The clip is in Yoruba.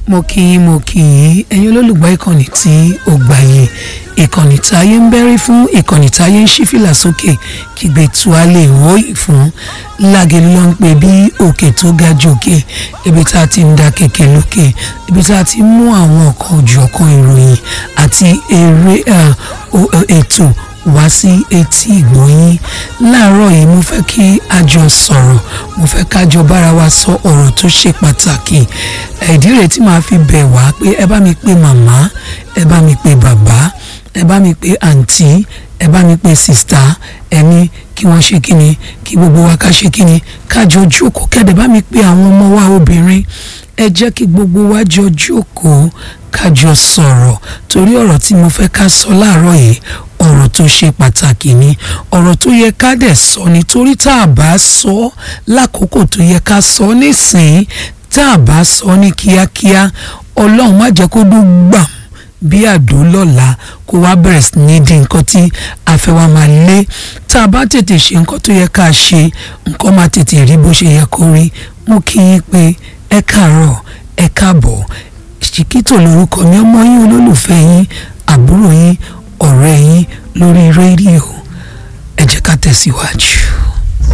mo kí yín mo kí yín ẹ̀yin olólùgbọ́ ìkànnì tí ó gbàyè ìkànnì táyé ń bẹ́rí fún ìkànnì táyé ń ṣí fìlà sókè kígbe tú a lè wòye fún lágẹ̀lú ló ń pè bí òkè tó ga jòkè ibi tá a ti ń da kẹ̀kẹ́ lókè ibi tá a ti mú àwọn ọ̀kan ojú ọ̀kan ìròyìn àti eré ètò wá sí etí ìgbọ̀nyín láàárọ̀ yìí mo fẹ́ kí a jọ sọ̀rọ̀ mo fẹ́ ká jọ bára wa sọ ọ̀rọ̀ tó ṣe pàtàkì ìdí rẹ̀ tí màá fi bẹ̀ wá pé ẹ bá mi pè màmá ẹ bá mi pè bàbá ẹ bá mi pè àǹtí ẹ bá mi pè sìstà ẹni kí wọ́n ṣe kíni kí gbogbo wa ká ṣe kíni ká jọ jókòó kẹ́dẹ̀ bá mi pè àwọn ọmọ wa obìnrin ẹ jẹ́ kí gbogbo wa jọ jókòó ká jọ sọ̀rọ̀ torí ọ̀rọ̀ tí mo fẹ́ ká sọ láàárọ̀ yìí ọ̀rọ̀ tó ṣe pàtàkì ni ọ̀rọ̀ tó yẹ ká dẹ̀ sọ nítorí tá a bá sọ lákòókò tó yẹ ká sọ nísìnyí tá a bá sọ ní kíákíá ọlọ́run má jẹ́ kó dún gbàm bí àdó lọ́la kó wá bẹ̀rẹ̀ sí ní di nǹkan tí a fẹ́ wá máa lé tá a bá tètè ṣe nǹkan tó yẹ ká ṣe nǹkan máa tètè rí bó ṣe yẹ kó rí mú kí yín pé ẹ káàárọ̀ ẹ káàbọ̀ ṣìkítò lórúkọ mi ọmọ yín olólùfẹ́ yín àbúrò yín ọ̀rẹ́ yín lórí rédíò ẹ jẹ́ ká tẹ̀síwájú.